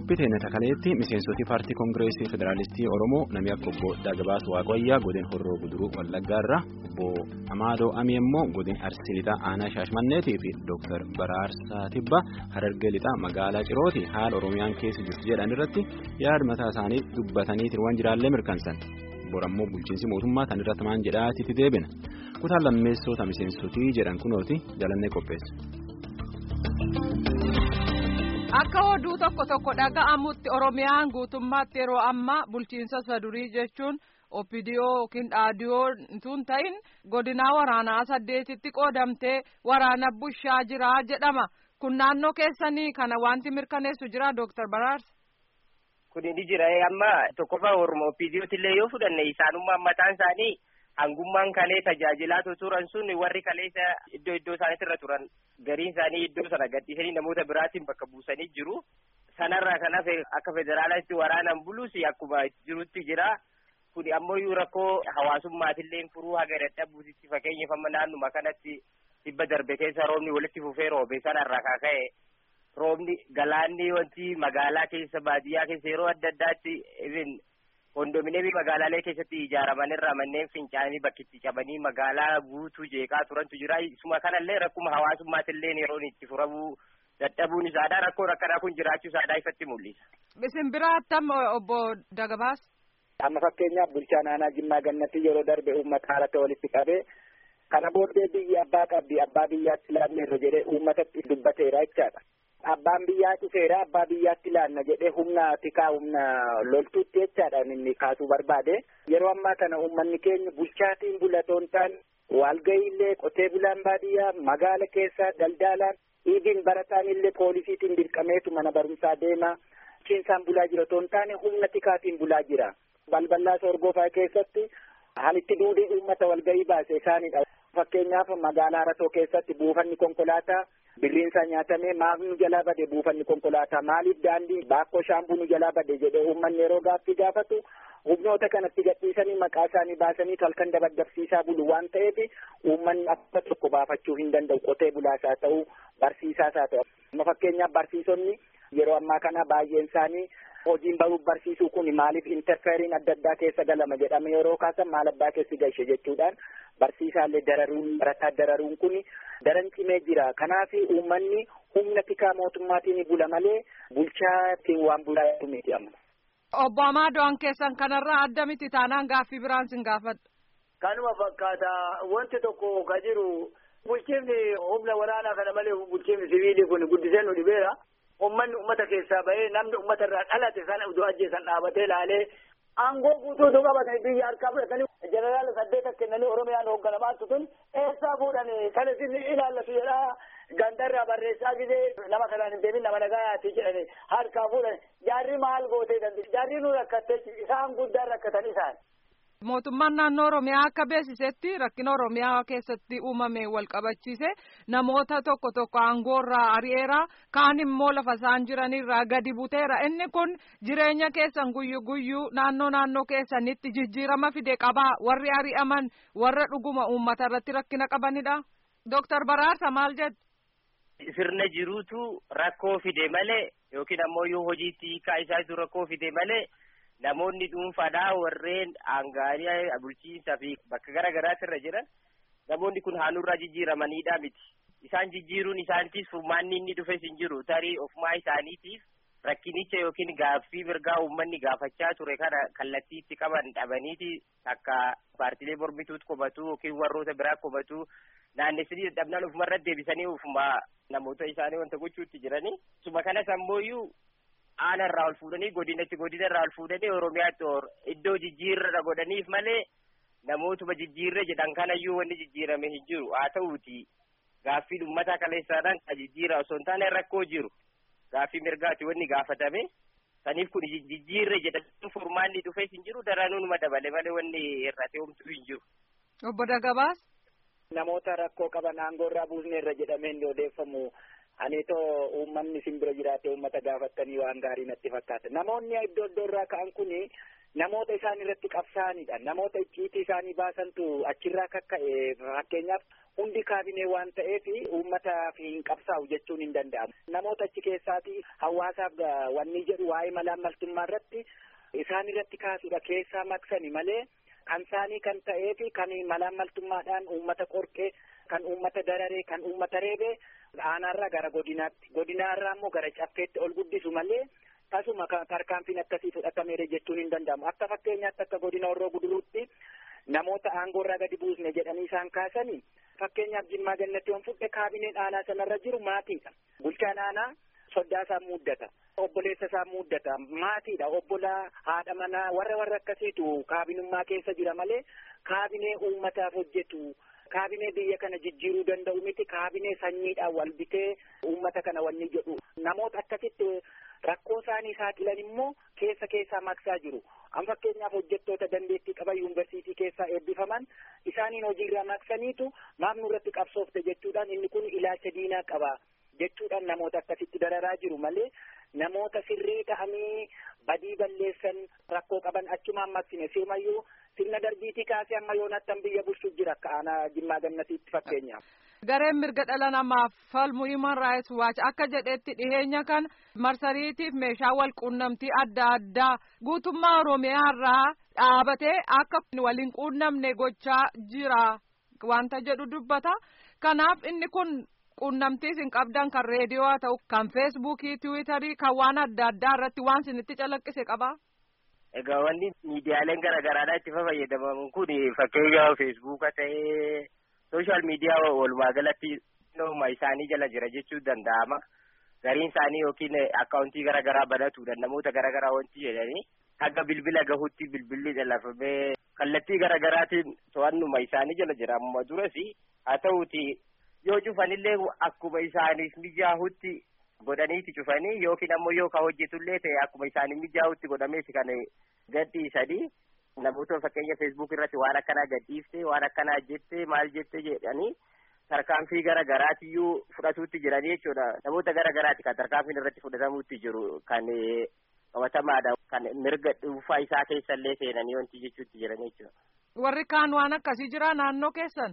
qophii teenya takaleetti miseensoti paartii koongireesii federaalistii oromoo namni akka obbo Dagabaas Waaqayyaa godin horroo guduruu wallaggaarra obbo Amaadoo Amii immoo godin arsii lixaa aanaa shaashmanneetii fi dooktar Baraarsaa Tibba harargee lixaa magaalaa Cirooti haala oromiyaan keessa jirtu jedhan irratti yaada mataa isaanii dubbataniitiin waan jiraallee mirkansan borammoo bulchiinsi mootummaa tan irratti maan jedhaatitti deebina kutaan lammeessota miseensotii jedhan kunooti jalannee qopheessa. Akka oduu tokko tokko dhaga'amutti Oromiyaan guutummaatti yeroo ammaa bulchiinsa sadurii jechuun oppidiyoo yookiin dhaadiyoo tun ta'in godinaa waraanaa saddeetitti qoodamtee waraana bushaa jira jedhama. Kun naannoo keessanii kana wanti mirkaneessu jira Dooktar Baraarsa. Kuni ni jira amma tokkoffaa Oromoo oppidiyootillee yoo fudhanne isaanummaa mataan isaanii hangummaan kalee tajaajilaa turan sun warri kaleessa iddoo iddoo isaaniitirra turan gariin isaanii iddoo sana gadhiisanii namoota biraatiin bakka buusanii jiru. Sanarraa kan hafe akka federaalaatti waraanan bulus akkuma jirutti jira. Kuni ammoo rakkoo hawaasummaatillee furuu haga dadhabuutitti fakkeenyaaf amma naannuma kanatti dhibba darbe keessa roobni walitti fufee roobe sanarraa kan ka'e roobni galaanni wanti magaalaa keessa baadiyyaa keessa yeroo adda addaatti kondominiyeemii magaalaalee keessatti ijaaraman irraa manneen fincaanii bakkitti cabanii magaalaa guutuu jeeqaa turantu jira. Isuma kanallee rakkuma hawaasummaatillee yeroon itti furamuu dadhabuun isaadha. Rakkoon akkanaa kun jiraachuu isaadha ifatti mul'isa. Isin biraattam obbo Dagabaas. Amma fakkeenyaaf bulchaa naannoo Jimmaa Gannatti yeroo darbe uummata haalatti walitti qabee kana booddee biyyi abbaa qabdi abbaa biyyaatti laanneerra jedhee uummatatti dubbateera jechaadha. Abbaan biyyaa dhufeera abbaa biyyaatti laanna jedhee humna tikaa humna loltuutti jechaadhaan inni kaasuu barbaade yeroo ammaa kana uummanni keenya bulchaatiin bulatoon ta'an walga'iillee qotee bulaan baadiyyaa magaala keessa daldalaan dhiibiin barataan illee poolisiitiin dirqameetu mana barumsaa deema bulchiinsaan bulaa jira otoo hin taane humna tikaatiin bulaa jira balbalaa sorgoofaa keessatti halitti duudee uummata walga'ii baase isaanidha. Fakkeenyaaf magaalaa Haratoo keessatti buufanni konkolaataa birriinsaa nyaatamee maaf nu jalaa bade buufanni konkolaataa maaliif daandii baakkoo shaambuu nu jalaa bade jedhee uummanni yeroo gaaffii gaafatu humnoota kanatti gadhiisanii maqaa isaanii baasanii halkan dabaddabsiisaa bulu waan ta'eef uummanni akka tokko baafachuu hin danda'u qotee bulaas haa ta'u barsiisaas haa ta'u. Amma fakkeenyaaf barsiisonni yeroo ammaa kana baay'een isaanii hojiin baruuf barsiisuu kun maaliif interfeeriin adda addaa keessa galama jedhame yeroo kaasan maal abbaa keessi galche jechuudhaan barsiisaallee dararuun barataa dararuun kun daran cimee jira kanaaf uummanni humna tikaa mootummaatiin bula malee bulchaatiin waan bulaa miti amma. Obbo Amaadoon keessan kanarraa adda miti taanaan gaaffii biraan sin gaafadha. Kanuma fakkaata wanti tokko ka jiru bulchiifni humna waraanaa kana malee bulchiifni siviilii kun guddisee nu dhibeera. ummanni ummata keessaa bahee namni ummata irraa dhalate sana iddoo ajjeesan dhaabatee laalee aangoo guutuutu qabatanii biyya harkaa fudhatanii jeneraala saddeeta kennanii oromiyaan hoogganamaa tun eessaa fuudhanii kan isin ilaallatu jedhaa gandarraa barreessaa gisee nama kanaan hin deemin nama nagaayaati jedhanii harkaa fuudhanii jaarri maal gootee dandeenye jaarri nu rakkattee isaan guddaan rakkatan isaan. Mootummaan naannoo Oromiyaa akka beeksisetti rakkina Oromiyaa keessatti uumame wal qabachiise namoota tokko tokko aangoorraa ari'eera kaan immoo lafa isaan jiranirraa gadi buteera inni kun jireenya keessan guyyu guyyuu naannoo naannoo keessanitti jijjiirama fide qabaa warri ari'aman warra dhuguma uummata irratti rakkina qabanidha. Dooktar Baraarsa maal jettu? Sirna jiruutu rakkoo fide malee yookiin ammoo yoo hojiitti hiikaa isaatu rakkoo fide malee. namoonni dhuunfaadhaa warreen aangaanii bulchiinsaa fi bakka gara garaatti irra jiran namoonni kun haanurraa jijjiiramanidha miti. Isaan jijjiiruun isaaniitiif furmaanni inni dhufes hin jiru tarii ofumaa isaaniitiif rakkinicha yookiin gaaffii mirgaa uummanni gaafachaa ture kana kallattii itti qaban dhabaniiti akka paartilee mormituutti qubatu yookiin warroota biraa qubatu naannessanii dadhabnaan ofumarra deebisanii ofuma namoota isaanii wanta gochuutti jiranii. Suma kanas ammoo aana irraa ol fuudhanii godinatti godina irraa ol fuudhanii oromiyaatti iddoo jijjiirra godhaniif malee namootuma jijjiirre jedhan kanayyuu wanni jijjiirame hin jiru haa ta'uuti gaaffii uummataa kaleessaadhaan kan jijjiira osoo hin taane rakkoo jiru gaaffii mirgaati wanni gaafatame saniif kun jijjiirre jedhan furmaanni dhufees hin jiru daranuu numa dabale malee wanni irratti homtuu hin jiru. Obbo Dagabaas. Namoota rakkoo qaban aangoo irraa buusne irra jedhamee hin odeeffamu. Ani too uummanni simbira jiraate uummata gaafattanii waan gaarii natti fakkaata. Namoonni iddoo iddoo irraa ka'an kuni namoota isaan irratti qabsaa'anidha. Namoota icciitii isaanii baasantu achirraa kakka'e fakkeenyaaf hundi kaabinee waan ta'eef uummataaf hin qabsaa'u jechuun hin danda'amu. Namoota achi keessaati hawaasaaf wanni jedhu waa'ee malaammaltummaa irratti isaan irratti kaasudha keessaa maqsani malee kan isaanii kan ta'eef kan malaammaltummaadhaan uummata qorqee kan uummata dararee kan uummata reebee aanaarraa gara godinaatti godinaarraa immoo gara caffeetti ol guddisu malee tasuma tarkaanfiin akkasii fudhatameera jechuun hin danda'amu akka fakkeenyaatti akka godina horroo guduruutti namoota aangoorraa gadi buusne jedhanii isaan kaasanii fakkeenyaaf jimmaa gannatti waan fudhe kaabineen aanaa sanarra jiru maatiidha bulchaan aanaa soddaa isaa muuddata obboleessa isaa muuddata maatiidha obbolaa haadha manaa warra warra akkasiitu kaabinummaa keessa jira malee kaabinee uummataaf hojjetu kaabinee biyya kana jijjiiruu danda'u miti kaabinee sanyiidhaan wal bitee uummata kana wanni jedhu namoota akkasitti rakkoo isaanii saaxilan immoo keessa keessaa maqsaa jiru an fakkeenyaaf hojjettoota dandeettii qaban yuunivarsiitii keessaa eebbifaman isaaniin hojiirraa maqsaniitu maaf nurratti qabsoofte jechuudhaan inni kun ilaalcha diinaa qaba jechuudhaan namoota akkasitti dararaa jiru malee namoota sirrii ta'anii badii balleessan rakkoo qaban achumaan maqsine sirumayyuu sirna darbiitii kaasee amma yoonattan biyya bulchuuf jira akka aanaa jimmaa gannatiitti fakkeenyaaf. Gareen mirga dhala namaaf falmu Human Rights Watch akka jedhetti dhiheenya kan marsariitiif meeshaa wal quunnamtii adda addaa guutummaa Oromiyaa irraa dhaabatee akka waliin quunnamne gochaa jira wanta jedhu dubbata. Kanaaf inni kun quunnamtii isin qabdan kan reediyoo haa ta'u kan feesbuukii tiwiitarii kan waan adda addaa irratti waan isinitti calaqqise qabaa. Egaa wanni miidiyaaleen garaa garaadhaa itti fayyadaman kun fakkeenya feesbuuka ta'ee sooshaal miidiyaa walumaa galatti nooma isaanii jala jira jechuu danda'ama. Gariin isaanii yookiin akkaawuntii garaa garaa banatuudhaan namoota garaa garaa wanti jedhanii haga bilbila gahutti bilbilli lallafamee kallattii garaa garaatiin to'annuma isaanii jala jira amma duras haa ta'uuti yoo cufanillee akkuma isaaniif mijaa'utti godhaniiti cufanii yookiin ammoo yoo ka hojjetullee ta'e akkuma isaaniif mijaa'utti godhameeti kan gadhiisanii namoota fakkeenya feesbuuk irratti waan akkanaa gadhiifte waan akkanaa jette maal jette jedhanii tarkaanfii gara garaatiyyuu fudhatuutti jiranii jechuudha namoota gara garaati kan tarkaanfiin irratti fudhatamuutti jiru kan qabatamaadha kan mirga dhuunfaa isaa keessallee seenanii wanti jechuutti jiranii jechuudha. Warri kaan waan akkasii jira naannoo keessan.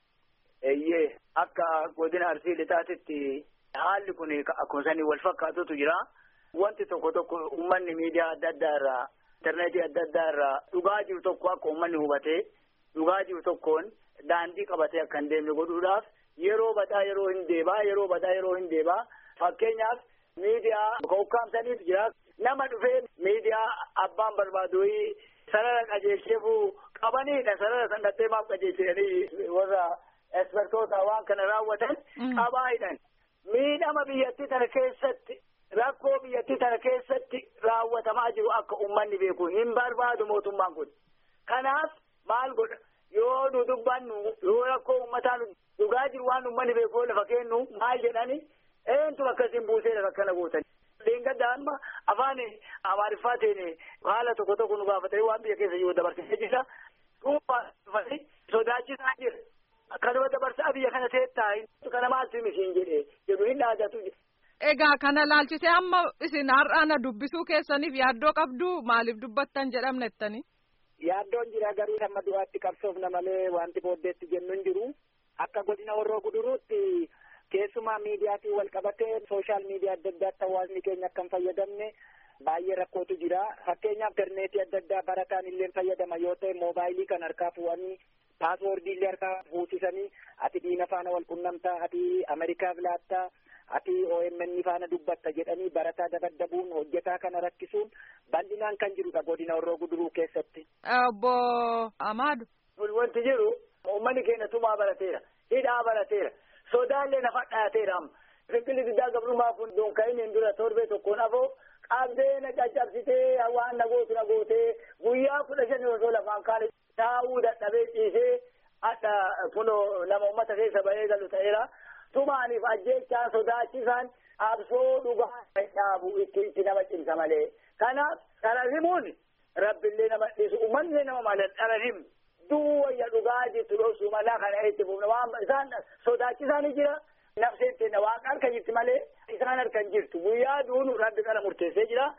Eeyyee akka godina arsii lixaatitti haalli kun akkuma sanii wal fakkaatutu jira. Wanti tokko tokko uummanni miidiyaa adda addaa irraa intarneetii adda addaa irraa dhugaa jiru tokko akka uummanni hubatee dhugaa jiru tokkoon daandii qabatee akka hin deemne godhuudhaaf yeroo badhaa yeroo hin deebaa yeroo badhaa yeroo hin deebaa fakkeenyaaf miidiyaa ukkaamsaniitu jira nama dhufee miidiyaa abbaan barbaadu sarara qajeelcheefuu qabaniidha sarara san dhattee maaf qajeelchanii warra espertoota waan kana raawwatan qabaayidhan miidhama biyyattii tana keessatti rakkoo biyyattii tana keessatti raawwatamaa jiru akka ummanni beeku hin barbaadu mootummaan kun kanaaf maal godha yoo nu dubbannu yoo rakkoo ummataa dhugaa jiru waan ummanni beeku lafa kennu maal jedhani eentu akkasiin buuseera akkana gootan. Leengadda amma afaan amaariffaatiin haala tokko tokko nu gaafatanii waan biyya keessa jiru dabarsee jira. Dhuunfaa sodaachisaa jira. Kanuma dabarsaa biyya kana teettaa kana maaltu misiin jedhee jedhu hin dhaadatu. Egaa kana laalchisee amma isin har'aana dubbisuu keessaniif yaaddoo qabdu maaliif dubbattan jedhamnettani? Yaaddoon jira garuu hamma du'aatti qabsoofna malee wanti booddeetti jennu hin jiru. Akka godina horroo guduruutti keessumaa miidiyaatiin wal qabatee sooshaal miidiyaa adda addaatti hawaasni keenya akka hin fayyadamne baay'ee rakkootu jira. Fakkeenyaaf interneetii adda addaa barataan illee fayyadama yoo ta'e moobaayilii kan harkaa fuudhanii paaswoordii illee harkaa fuusisanii ati diina faana wal qunnamtaa ati Ameerikaaf laattaa ati OMN faana dubbatta jedhanii barataa dabaddabuun hojjetaa kana rakkisuun bal'inaan kan jirudha godina horroo guduruu keessatti. Obbo Amaadu. Wanti jiru uummanni keenya tumaa barateera hidhaa barateera sodaallee nafa dhaateera amma. Fiqilli diddaa gabrummaa kun dunka'iniin dura torbee tokkoon afoo qabdee na caccabsitee waan na gootu na gootee guyyaa kudha shanii osoo lafaan kaane taa'uu dadhabee ciisee hadha kunoo nama uummata keessa ba'ee galu ta'eera. tumaaniif ajjechaan sodaachisaan absoo dhugaa dhaabu itti itti nama cimsa malee kanaaf dhararimuun rabbillee nama dhiisu uummanni nama malee dhararim duwwayya dhugaa jirtu dhoosuu malaa kana itti fufna waan isaan sodaachisaanii jira nafseen teenna waan harka jirti malee isaan harkan jirtu guyyaa duunu rabbi kana murteessee jira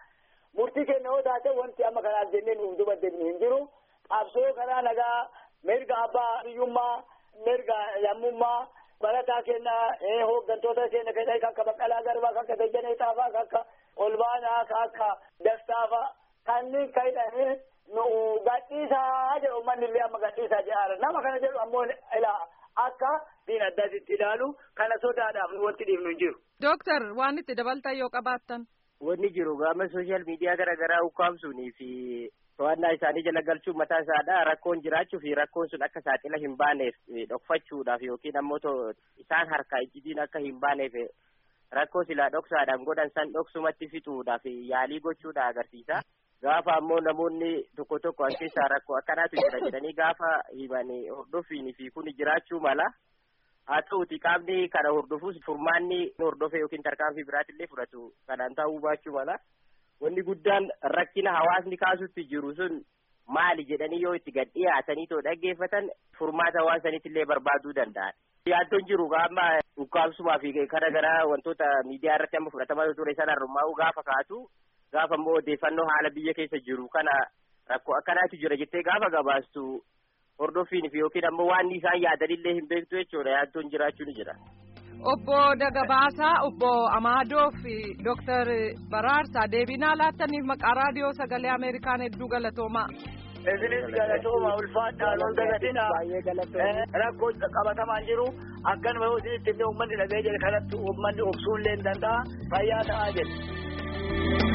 murtii kenna yoo taate wanti amma kanaaf jennee nuuf duba deemnu hin jiru qabsoo karaa nagaa mirga abbaa biyyummaa mirga lammummaa barataa kenna hooggantoota keenya keessaa kan akka baqqalaa garbaa kan akka dajjanee xaafaa kan akka olbaanaa kan akka dastaafaa kanneen kan hidhanii nu gadhiisaa jedhu uummanni illee amma gadhiisaa jedhaara nama kana jedhu ammoo ilaa akka diin addaatitti ilaalu kana sodaadhaaf wanti dhiifnu hin jiru. Dooktar waan itti dabaltan yoo qabaattan. Wanni jiru gama sooshaal miidiyaa garaa garaa ukkaamsuunii fi to'annaa isaanii jala galchuun mataa isaadha rakkoon jiraachuu fi rakkoon sun akka saaxila hin baaneef dhokfachuudhaaf yookiin ammoo isaan harkaa ijjitiin akka hin baaneef rakkoo silaa dhoksaadhaan godhan san dhoksumatti fixuudhaaf yaalii gochuudha agarsiisa. Gaafa ammoo namoonni tokko tokko as keessaa rakkoo akkanaatu jira jedhanii gaafa himanii hordofiin fi kun jiraachuu mala. Haa ta'uti qaamni kana hordofus furmaanni hordofe yookiin tarkaanfii biraatillee fudhatu kanaan ta'uu baachuu mala. Wanni guddaan rakkina hawaasni kaasutti jiru sun maali jedhanii yoo itti gad dhiyaatanii too dhaggeeffatan furmaata waan sanittillee barbaaduu danda'an. Yaaddoon jiru amma ukkaamsumaa fi kana garaa wantoota miidiyaa irratti amma fudhatamaa ture sana hirmaa'uu gaafa kaatu gaafa immoo odeeffannoo haala biyya keessa jiru kana rakkoo akkanaatu jira jettee gaafa gabaastu hordoffiin fi yookiin ammoo waan isaan yaadanillee hin beektu jechuudha yaaddoon jiraachuu ni jira. Obbo Dagabaasaa, Obbo Amaadoo fi Dooktar Baraarsaa deebinaa laattaniif maqaa raadiyoo sagalee Ameerikaan hedduu galatoomaa. Isinis galatooma ulfaadhaan ol dagatina rakkoo qabatamaan jiru akkanuma yoo isinitti illee uummanni dhagee jedhe kanatti uummanni obsuullee hin danda'a fayyaa ta'aa jedhe.